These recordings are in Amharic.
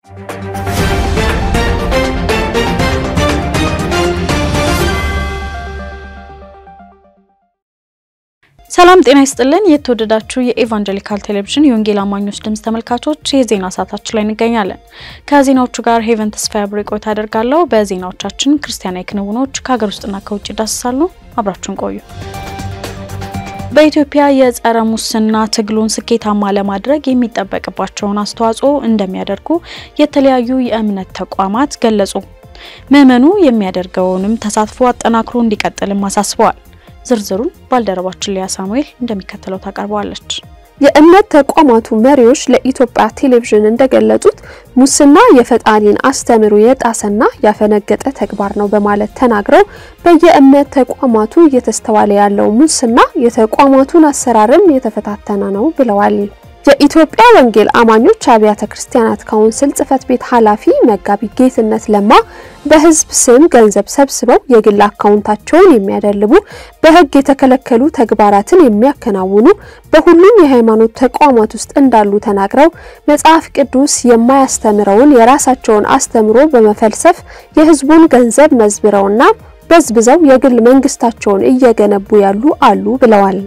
ሰላም ጤና ይስጥልን። የተወደዳችሁ የኤቫንጀሊካል ቴሌቪዥን የወንጌል አማኞች ድምፅ ተመልካቾች የዜና ሰዓታችን ላይ እንገኛለን። ከዜናዎቹ ጋር ሄቨን ተስፋ ያብሬ ቆይታ አደርጋለሁ። በዜናዎቻችን ክርስቲያናዊ ክንውኖች ከሀገር ውስጥና ከውጭ ይዳስሳሉ። አብራችሁን ቆዩ። በኢትዮጵያ የጸረ ሙስና ትግሉን ስኬታማ ለማድረግ የሚጠበቅባቸውን አስተዋጽኦ እንደሚያደርጉ የተለያዩ የእምነት ተቋማት ገለጹ። ምዕመኑ የሚያደርገውንም ተሳትፎ አጠናክሮ እንዲቀጥልም አሳስበዋል። ዝርዝሩን ባልደረባችን ሊያ ሳሙኤል እንደሚከተለው ታቀርበዋለች። የእምነት ተቋማቱ መሪዎች ለኢትዮጵያ ቴሌቪዥን እንደገለጹት ሙስና የፈጣሪን አስተምሮ የጣሰና ያፈነገጠ ተግባር ነው በማለት ተናግረው በየእምነት ተቋማቱ እየተስተዋለ ያለው ሙስና የተቋማቱን አሰራርም የተፈታተነ ነው ብለዋል። የኢትዮጵያ ወንጌል አማኞች አብያተ ክርስቲያናት ካውንስል ጽሕፈት ቤት ኃላፊ መጋቢ ጌትነት ለማ በሕዝብ ስም ገንዘብ ሰብስበው የግል አካውንታቸውን የሚያደልቡ በሕግ የተከለከሉ ተግባራትን የሚያከናውኑ በሁሉም የሃይማኖት ተቋማት ውስጥ እንዳሉ ተናግረው መጽሐፍ ቅዱስ የማያስተምረውን የራሳቸውን አስተምሮ በመፈልሰፍ የሕዝቡን ገንዘብ መዝብረውና በዝብዘው የግል መንግስታቸውን እየገነቡ ያሉ አሉ ብለዋል።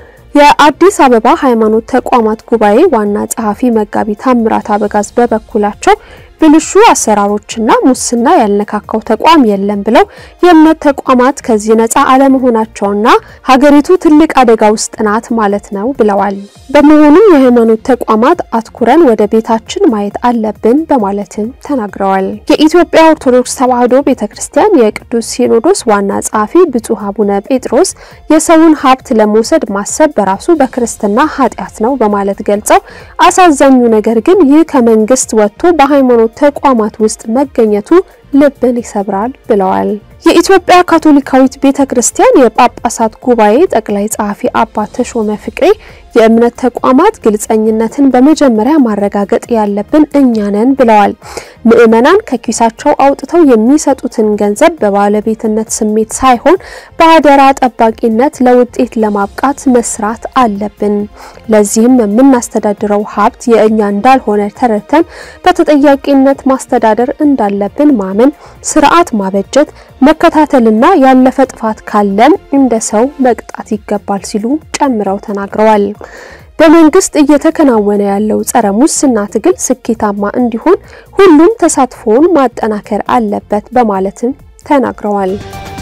የአዲስ አበባ ሃይማኖት ተቋማት ጉባኤ ዋና ጸሐፊ መጋቢ ታምራት አበጋዝ በበኩላቸው ብልሹ አሰራሮችና ሙስና ያልነካካው ተቋም የለም ብለው የእምነት ተቋማት ከዚህ ነፃ አለመሆናቸውና ሀገሪቱ ትልቅ አደጋ ውስጥ ናት ማለት ነው ብለዋል። በመሆኑም የሃይማኖት ተቋማት አትኩረን ወደ ቤታችን ማየት አለብን በማለትም ተናግረዋል። የኢትዮጵያ ኦርቶዶክስ ተዋሕዶ ቤተክርስቲያን የቅዱስ ሲኖዶስ ዋና ጸሐፊ ብፁዕ አቡነ ጴጥሮስ የሰውን ሀብት ለመውሰድ ማሰብ በራሱ በክርስትና ኃጢአት ነው በማለት ገልጸው አሳዛኙ ነገር ግን ይህ ከመንግስት ወጥቶ በሃይማኖት ተቋማት ውስጥ መገኘቱ ልብን ይሰብራል ብለዋል። የኢትዮጵያ ካቶሊካዊት ቤተክርስቲያን የጳጳሳት ጉባኤ ጠቅላይ ጸሐፊ አባ ተሾመ ፍቅሬ የእምነት ተቋማት ግልጸኝነትን በመጀመሪያ ማረጋገጥ ያለብን እኛ ነን ብለዋል። ምዕመናን ከኪሳቸው አውጥተው የሚሰጡትን ገንዘብ በባለቤትነት ስሜት ሳይሆን በአደራ ጠባቂነት ለውጤት ለማብቃት መስራት አለብን። ለዚህም የምናስተዳድረው ሀብት የእኛ እንዳልሆነ ተረድተን በተጠያቂነት ማስተዳደር እንዳለብን ማመን፣ ስርዓት ማበጀት፣ መከታተልና ያለፈ ጥፋት ካለም እንደ ሰው መቅጣት ይገባል ሲሉ ጨምረው ተናግረዋል። በመንግስት እየተከናወነ ያለው ጸረ ሙስና ትግል ስኬታማ እንዲሆን ሁሉም ተሳትፎውን ማጠናከር አለበት በማለትም ተናግረዋል።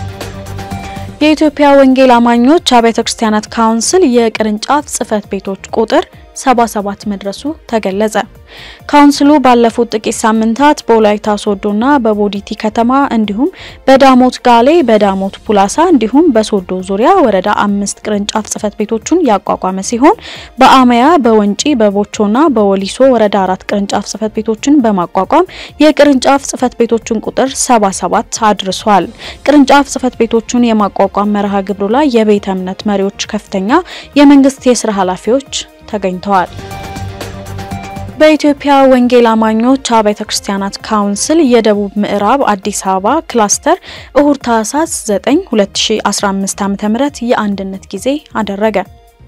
የኢትዮጵያ ወንጌል አማኞች አብያተ ክርስቲያናት ካውንስል የቅርንጫፍ ጽሕፈት ቤቶች ቁጥር 77 መድረሱ ተገለጸ። ካውንስሉ ባለፉት ጥቂት ሳምንታት በወላይታ ሶዶና በቦዲቲ ከተማ እንዲሁም በዳሞት ጋሌ፣ በዳሞት ፑላሳ እንዲሁም በሶዶ ዙሪያ ወረዳ አምስት ቅርንጫፍ ጽሕፈት ቤቶቹን ያቋቋመ ሲሆን በአመያ፣ በወንጪ፣ በቦቾና በወሊሶ ወረዳ አራት ቅርንጫፍ ጽሕፈት ቤቶችን በማቋቋም የቅርንጫፍ ጽሕፈት ቤቶቹን ቁጥር 77 አድርሷል። ቅርንጫፍ ጽሕፈት ቤቶቹን የማቋቋም መርሃ ግብሩ ላይ የቤተ እምነት መሪዎች፣ ከፍተኛ የመንግስት የስራ ኃላፊዎች ተገኝተዋል። በኢትዮጵያ ወንጌል አማኞች አብያተ ክርስቲያናት ካውንስል የደቡብ ምዕራብ አዲስ አበባ ክላስተር እሁድ ታህሳስ 9 2015 ዓ.ም የአንድነት ጊዜ አደረገ።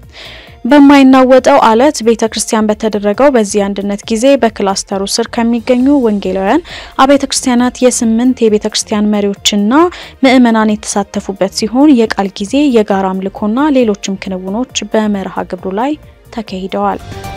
በማይናወጠው አለት ቤተ ክርስቲያን በተደረገው በዚህ አንድነት ጊዜ በክላስተሩ ስር ከሚገኙ ወንጌላውያን አብያተ ክርስቲያናት የስምንት የቤተ ክርስቲያን መሪዎችና ምዕመናን የተሳተፉበት ሲሆን የቃል ጊዜ፣ የጋራ አምልኮና ሌሎችም ክንውኖች በመርሃ ግብሩ ላይ ተካሂደዋል።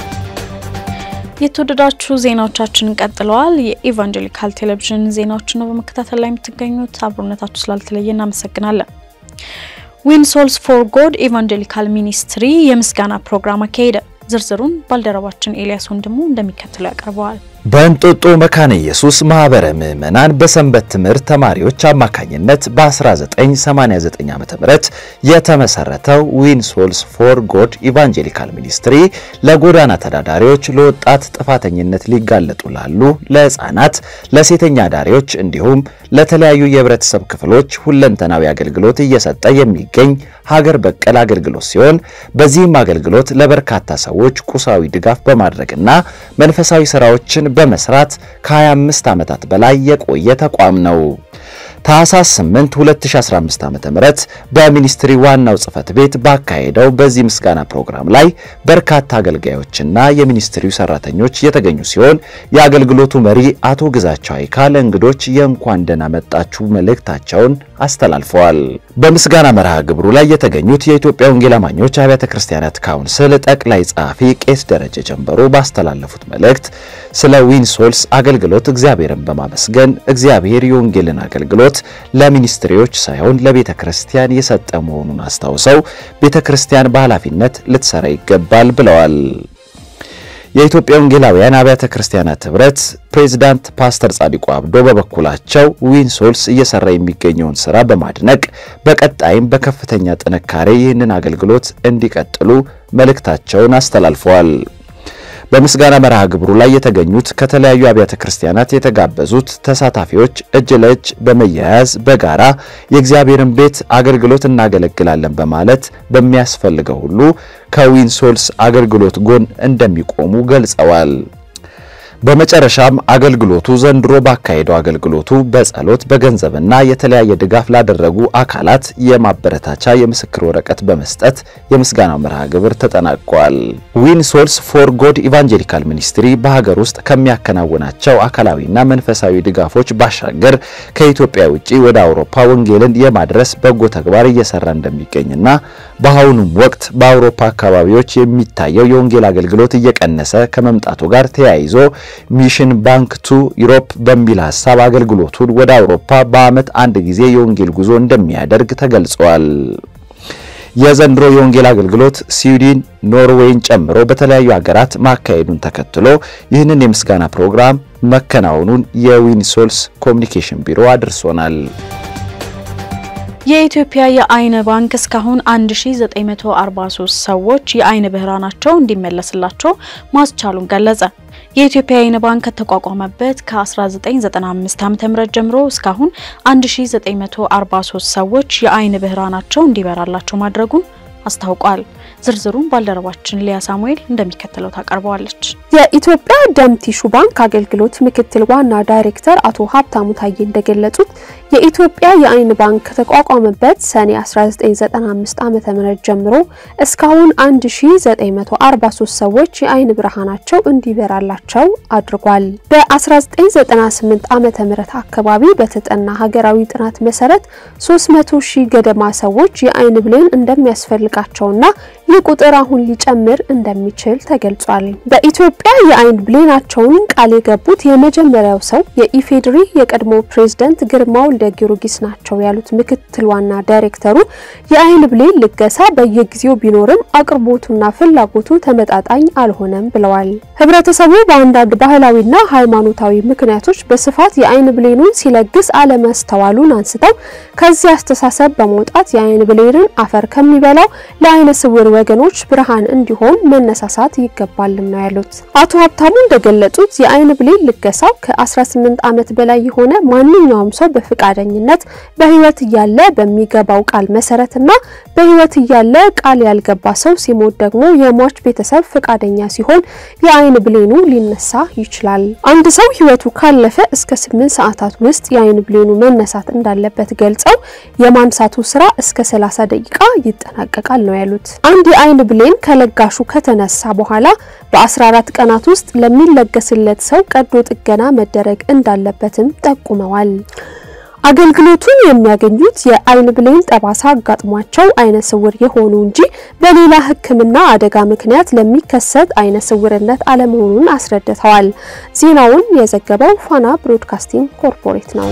የተወደዳችሁ ዜናዎቻችን ቀጥለዋል። የኢቫንጀሊካል ቴሌቪዥን ዜናዎችን ነው በመከታተል ላይ የምትገኙት። አብሮነታችሁ ስላልተለየ እናመሰግናለን። ዊን ሶልስ ፎር ጎድ ኢቫንጀሊካል ሚኒስትሪ የምስጋና ፕሮግራም አካሄደ። ዝርዝሩን ባልደረባችን ኤልያስ ወንድሙ እንደሚከተለው ያቀርበዋል። በእንጦጦ መካነ ኢየሱስ ማህበረ ምዕመናን በሰንበት ትምህርት ተማሪዎች አማካኝነት በ1989 ዓ.ም የተመሰረተው ዊን ሶልስ ፎር ጎድ ኢቫንጀሊካል ሚኒስትሪ ለጎዳና ተዳዳሪዎች፣ ለወጣት ጥፋተኝነት ሊጋለጡ ላሉ፣ ለህፃናት፣ ለሴተኛ ዳሪዎች እንዲሁም ለተለያዩ የህብረተሰብ ክፍሎች ሁለንተናዊ አገልግሎት እየሰጠ የሚገኝ ሀገር በቀል አገልግሎት ሲሆን በዚህም አገልግሎት ለበርካታ ሰዎች ቁሳዊ ድጋፍ በማድረግና መንፈሳዊ ስራዎችን በመስራት ከ25 ዓመታት በላይ የቆየ ተቋም ነው። ታህሳስ 8 2015 ዓ.ም በሚኒስትሪ ዋናው ጽህፈት ቤት ባካሄደው በዚህ ምስጋና ፕሮግራም ላይ በርካታ አገልጋዮችና የሚኒስትሪው ሰራተኞች የተገኙ ሲሆን የአገልግሎቱ መሪ አቶ ግዛቸው አይካ ለእንግዶች የእንኳን ደህና መጣችሁ መልእክታቸውን አስተላልፈዋል። በምስጋና መርሃ ግብሩ ላይ የተገኙት የኢትዮጵያ ወንጌል አማኞች አብያተ ክርስቲያናት ካውንስል ጠቅላይ ጸሐፊ ቄስ ደረጀ ጀንበሩ ባስተላለፉት መልእክት ስለ ዊንሶልስ አገልግሎት እግዚአብሔርን በማመስገን እግዚአብሔር የወንጌልን አገልግሎት ለሚኒስትሪዎች ሳይሆን ለቤተ ክርስቲያን የሰጠ መሆኑን አስታውሰው ቤተ ክርስቲያን በኃላፊነት ልትሰራ ይገባል ብለዋል። የኢትዮጵያ ወንጌላውያን አብያተ ክርስቲያናት ህብረት ፕሬዝዳንት ፓስተር ጻዲቁ አብዶ በበኩላቸው ዊንሶልስ እየሰራ የሚገኘውን ስራ በማድነቅ በቀጣይም በከፍተኛ ጥንካሬ ይህንን አገልግሎት እንዲቀጥሉ መልእክታቸውን አስተላልፈዋል። በምስጋና መርሃ ግብሩ ላይ የተገኙት ከተለያዩ አብያተ ክርስቲያናት የተጋበዙት ተሳታፊዎች እጅ ለእጅ በመያያዝ በጋራ የእግዚአብሔርን ቤት አገልግሎት እናገለግላለን በማለት በሚያስፈልገው ሁሉ ከዊንሶልስ አገልግሎት ጎን እንደሚቆሙ ገልጸዋል። በመጨረሻም አገልግሎቱ ዘንድሮ ባካሄደው አገልግሎቱ በጸሎት በገንዘብና የተለያየ ድጋፍ ላደረጉ አካላት የማበረታቻ የምስክር ወረቀት በመስጠት የምስጋናው መርሃ ግብር ተጠናቋል። ዊንሶልስ ፎር ጎድ ኢቫንጀሊካል ሚኒስትሪ በሀገር ውስጥ ከሚያከናውናቸው አካላዊና መንፈሳዊ ድጋፎች ባሻገር ከኢትዮጵያ ውጪ ወደ አውሮፓ ወንጌልን የማድረስ በጎ ተግባር እየሰራ እንደሚገኝና በአሁኑም ወቅት በአውሮፓ አካባቢዎች የሚታየው የወንጌል አገልግሎት እየቀነሰ ከመምጣቱ ጋር ተያይዞ ሚሽን ባንክ ቱ ዩሮፕ በሚል ሀሳብ አገልግሎቱን ወደ አውሮፓ በዓመት አንድ ጊዜ የወንጌል ጉዞ እንደሚያደርግ ተገልጿል። የዘንድሮ የወንጌል አገልግሎት ስዊድን፣ ኖርዌይን ጨምሮ በተለያዩ ሀገራት ማካሄዱን ተከትሎ ይህንን የምስጋና ፕሮግራም መከናወኑን የዊንሶልስ ኮሚኒኬሽን ቢሮ አድርሶናል። የኢትዮጵያ የአይን ባንክ እስካሁን 1943 ሰዎች የአይን ብርሃናቸው እንዲመለስላቸው ማስቻሉን ገለጸ። የኢትዮጵያ የአይን ባንክ ከተቋቋመበት ከ1995 ዓ.ም ጀምሮ እስካሁን 1943 ሰዎች የአይን ብርሃናቸው እንዲበራላቸው ማድረጉን አስታውቋል። ዝርዝሩን ባልደረባችን ሊያ ሳሙኤል እንደሚከተለው ታቀርበዋለች። የኢትዮጵያ ደም ቲሹ ባንክ አገልግሎት ምክትል ዋና ዳይሬክተር አቶ ሀብታሙ ታዬ እንደገለጹት የኢትዮጵያ የአይን ባንክ ከተቋቋመበት ሰኔ 1995 ዓ.ም ጀምሮ እስካሁን 1943 ሰዎች የአይን ብርሃናቸው እንዲበራላቸው አድርጓል። በ1998 ዓ.ም አካባቢ በተጠና ሀገራዊ ጥናት መሰረት 300 ሺህ ገደማ ሰዎች የአይን ብሌን እንደሚያስፈልጋቸውና ይህ ቁጥር አሁን ሊጨምር እንደሚችል ተገልጿል። በኢትዮጵያ የአይን ብሌናቸውን ቃል የገቡት የመጀመሪያው ሰው የኢፌዴሪ የቀድሞ ፕሬዝደንት ግርማ ወልደ ጊዮርጊስ ናቸው ያሉት ምክትል ዋና ዳይሬክተሩ የአይን ብሌን ልገሳ በየጊዜው ቢኖርም አቅርቦቱና ፍላጎቱ ተመጣጣኝ አልሆነም ብለዋል። ህብረተሰቡ በአንዳንድ ባህላዊና ሃይማኖታዊ ምክንያቶች በስፋት የአይን ብሌኑን ሲለግስ አለማስተዋሉን አንስተው ከዚህ አስተሳሰብ በመውጣት የአይን ብሌንን አፈር ከሚበላው ለአይነ ስውር ወገኖች ብርሃን እንዲሆን መነሳሳት ይገባልም ነው ያሉት። አቶ ሀብታሙ እንደገለጹት የአይን ብሌን ልገሳው ከ18 ዓመት በላይ የሆነ ማንኛውም ሰው በፈቃደኝነት በህይወት እያለ በሚገባው ቃል መሰረትና በህይወት እያለ ቃል ያልገባ ሰው ሲሞት ደግሞ የሟች ቤተሰብ ፈቃደኛ ሲሆን የአይን ብሌኑ ሊነሳ ይችላል። አንድ ሰው ህይወቱ ካለፈ እስከ 8 ሰዓታት ውስጥ የአይን ብሌኑ መነሳት እንዳለበት ገልጸው የማንሳቱ ስራ እስከ 30 ደቂቃ ይጠናቀቃል ነው ያሉት። አንድ የአይን ብሌን ከለጋሹ ከተነሳ በኋላ በ14 ቀናት ውስጥ ለሚለገስለት ሰው ቀዶ ጥገና መደረግ እንዳለበትም ጠቁመዋል። አገልግሎቱን የሚያገኙት የአይን ብሌን ጠባሳ አጋጥሟቸው አይነ ስውር የሆኑ እንጂ በሌላ ሕክምና አደጋ ምክንያት ለሚከሰት አይነ ስውርነት አለመሆኑን አስረድተዋል። ዜናውን የዘገበው ፋና ብሮድካስቲንግ ኮርፖሬት ነው።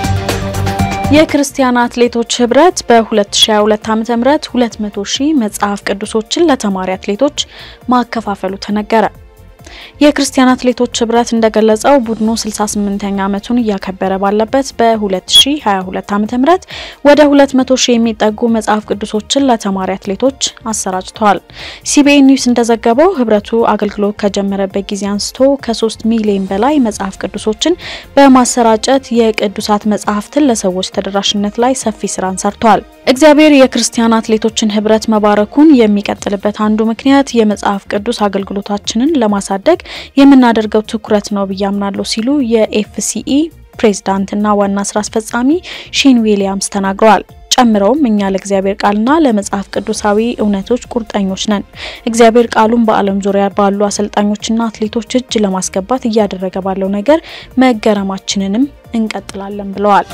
የክርስቲያን አትሌቶች ህብረት በ2022 ዓ.ም 200 ሺህ መጽሐፍ ቅዱሶችን ለተማሪ አትሌቶች ማከፋፈሉ ተነገረ። የክርስቲያን አትሌቶች ህብረት እንደገለጸው ቡድኑ 68ኛ ዓመቱን እያከበረ ባለበት በ2022 ዓ.ም ወደ 200 ሺህ የሚጠጉ መጽሐፍ ቅዱሶችን ለተማሪ አትሌቶች አሰራጭተዋል። ሲቢኤን ኒውስ እንደዘገበው ህብረቱ አገልግሎት ከጀመረበት ጊዜ አንስቶ ከ3 ሚሊዮን በላይ መጽሐፍ ቅዱሶችን በማሰራጨት የቅዱሳት መጽሐፍትን ለሰዎች ተደራሽነት ላይ ሰፊ ስራን ሰርቷል። እግዚአብሔር የክርስቲያን አትሌቶችን ህብረት መባረኩን የሚቀጥልበት አንዱ ምክንያት የመጽሐፍ ቅዱስ አገልግሎታችንን ለማሳደግ የምናደርገው ትኩረት ነው ብዬ አምናለሁ ሲሉ የኤፍሲኢ ፕሬዝዳንትና ዋና ስራ አስፈጻሚ ሺን ዊሊያምስ ተናግረዋል። ጨምረውም እኛ ለእግዚአብሔር ቃልና ለመጽሐፍ ቅዱሳዊ እውነቶች ቁርጠኞች ነን። እግዚአብሔር ቃሉን በዓለም ዙሪያ ባሉ አሰልጣኞችና አትሌቶች እጅ ለማስገባት እያደረገ ባለው ነገር መገረማችንንም እንቀጥላለን ብለዋል።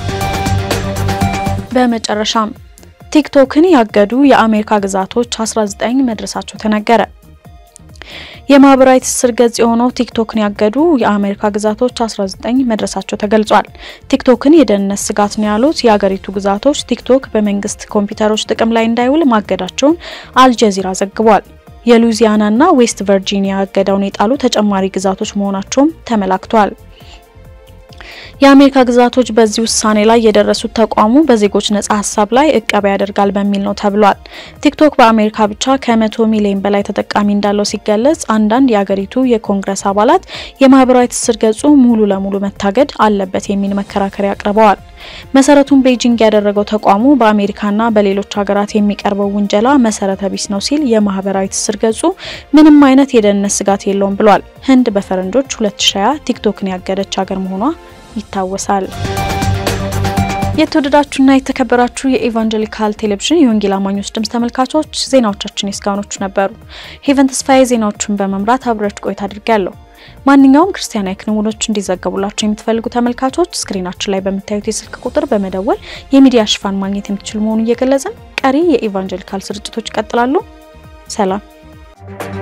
በመጨረሻም ቲክቶክን ያገዱ የአሜሪካ ግዛቶች 19 መድረሳቸው ተነገረ። የማህበራዊ ትስስር ገጽ የሆነው ቲክቶክን ያገዱ የአሜሪካ ግዛቶች 19 መድረሳቸው ተገልጿል። ቲክቶክን የደህንነት ስጋት ነው ያሉት የአገሪቱ ግዛቶች ቲክቶክ በመንግስት ኮምፒውተሮች ጥቅም ላይ እንዳይውል ማገዳቸውን አልጀዚራ ዘግቧል። የሉዚያናና ዌስት ቨርጂኒያ እገዳውን የጣሉ ተጨማሪ ግዛቶች መሆናቸውም ተመላክቷል። የአሜሪካ ግዛቶች በዚህ ውሳኔ ላይ የደረሱት ተቋሙ በዜጎች ነጻ ሀሳብ ላይ እቀባ ያደርጋል በሚል ነው ተብሏል። ቲክቶክ በአሜሪካ ብቻ ከመቶ ሚሊዮን በላይ ተጠቃሚ እንዳለው ሲገለጽ፣ አንዳንድ የአገሪቱ የኮንግረስ አባላት የማህበራዊ ትስስር ገጹ ሙሉ ለሙሉ መታገድ አለበት የሚል መከራከሪያ አቅርበዋል። መሰረቱን ቤጂንግ ያደረገው ተቋሙ በአሜሪካና በሌሎች ሀገራት የሚቀርበው ውንጀላ መሰረተ ቢስ ነው ሲል የማህበራዊ ትስስር ገጹ ምንም አይነት የደህንነት ስጋት የለውም ብሏል። ህንድ በፈረንጆች 2020 ቲክቶክን ያገደች ሀገር መሆኗ ይታወሳል። የተወደዳችሁና የተከበራችሁ የኢቫንጀሊካል ቴሌቪዥን የወንጌል አማኞች ድምጽ ተመልካቾች ዜናዎቻችን የእስካሁኖቹ ነበሩ። ሄቨን ተስፋዬ ዜናዎቹን በመምራት አብሬያችሁ ቆይታ አድርጌያለሁ። ማንኛውም ክርስቲያናዊ ክንውኖች እንዲዘገቡላቸው የምትፈልጉ ተመልካቾች ስክሪናችን ላይ በምታዩት የስልክ ቁጥር በመደወል የሚዲያ ሽፋን ማግኘት የምትችሉ መሆኑን እየገለጽን ቀሪ የኢቫንጀሊካል ስርጭቶች ይቀጥላሉ። ሰላም